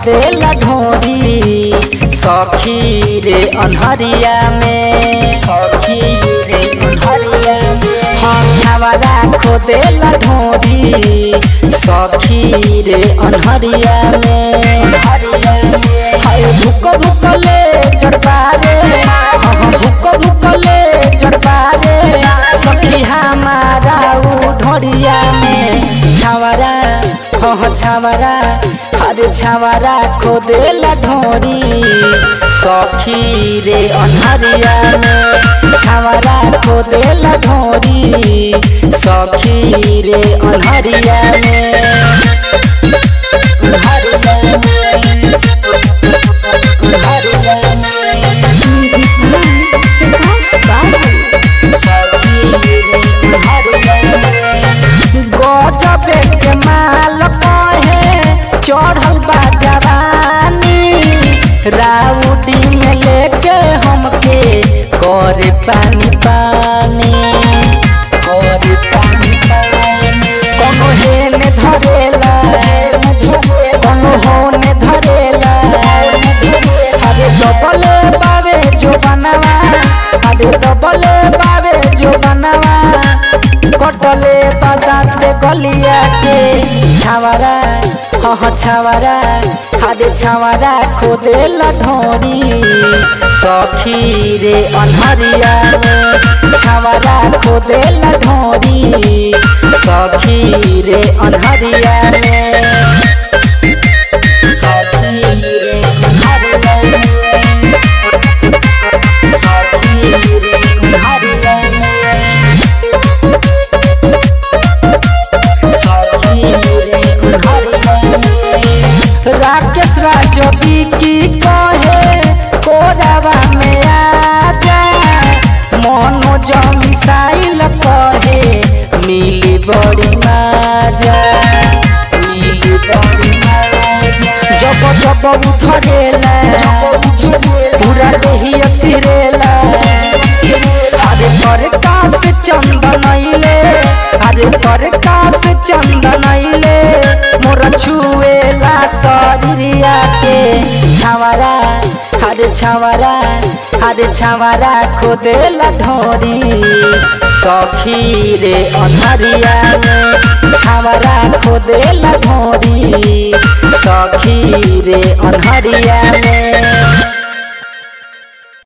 खोदेला ढोरी सखी रे अनहरिया में सखी रे अनहरिया में हाँ छावरा खोदेला ढोरी सखी रे अनहरिया में अनहरिया में हाय भुक भुक ले जड़बा रे हाँ भुक भुक ले जड़बा रे सखी हमारा उ ढोरिया में छावरा हाँ छावरा अरे छावरा खोदेला ढोरी सखी रे अनहरिया में छावरा खोदेला ढोरी सखी रे अनहरिया में अनहरिया में अनहरिया में म्यूजिक बाय प्रकाश बाबू गजबे के माल कहे चढ़ल बा जवानी राउडी में लेके हमके करे पानी पानी करे पानी पानी कोनो हेने धरेला कोनो होने धरेला अरे डबले बावे जो बनवा अरे डबले बावे जो बनवा कटले बदाते गलिया के छावरा हाँ छावरा हाडे छावरा खोदेला ढोरी सखी रे अनहरिया में छावरा खोदेला ढोरी सखी रे अनहरिया में सखी रे अनहरिया में सखी रे अनहरिया में राकेश राजोगी की कहे कोरावा में आजा मनोज मिसाइल कहे मिली बड़ी माजा मिली बड़ी माजा जब जब उधरेला पूरा देही सिरेला अरे पर कास चंदनैले अरे पर कास चंदनैले मोर छुएला शरीरिया के छावरा अरे छावरा अरे छावरा खोदेला ढोरी सखी रे अनहरिया में छावरा खोदेला ढोरी सखी रे अनहरिया